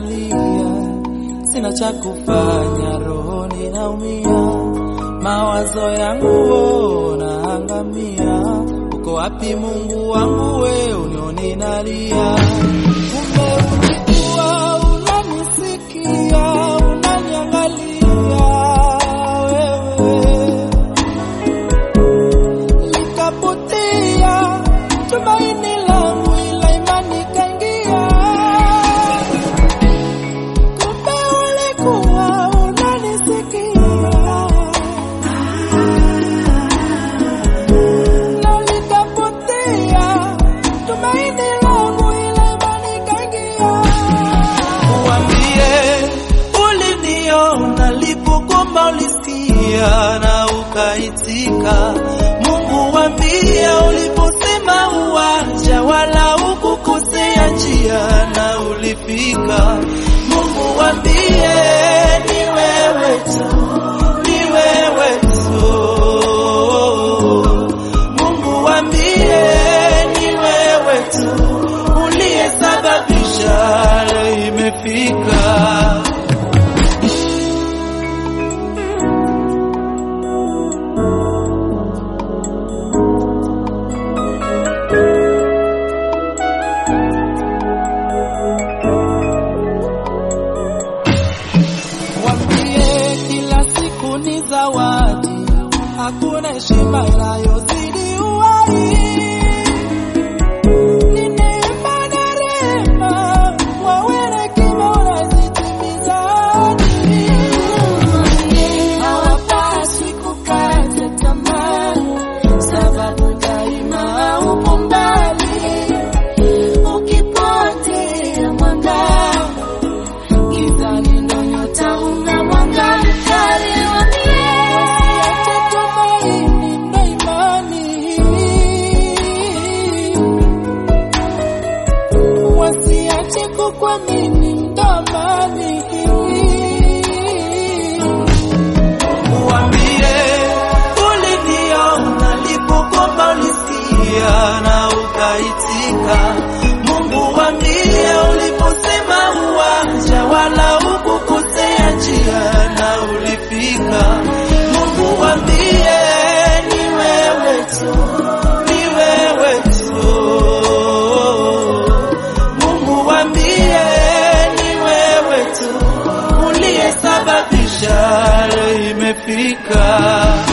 nalia, sina cha kufanya, rohoni naumia, mawazo yangu wo naangamia. Uko wapi Mungu wangu, we unioni nalia? Kumbe ulikuwa unanisikia, unaniangalia wewe likapotea tumaini langu, ila imani kaingia. Kumbe ulikuwa unanisikia, na likapotea tumaini langu, ila imani kaingia. Uambie uliniona lipokomba, ulisikia na ukaitika. Mungu wambie uliposema uwanja, wala ukukosea njia na ulifika. Mungu wambie ni wewe tu, ni wewe tu. Mungu wambie ni wewe tu uliyesababisha leo imefika. Wambie kila siku ni zawadi, hakuna heshima inayozidi uhai. Ni neema na rehema, wawe na hekima unazitimiza ahadi. Hawapaswi kukata tamaa, sababu daima upo mbali. Ukipotea mwanga, gizani ndo nyota una mwanga mkali. Usiache tumaini ndo imani, wasiache kukuamini ndo amani. Uambie uliniona lipokomba, ulisikia na ukaitika. Mungu wambie uliposema uwanja, wala ukukosea njia na ulifika. Mungu wambie ni wewe tu, ni wewe tu. Mungu wambie ni wewe tu uliyesababisha leo imefika.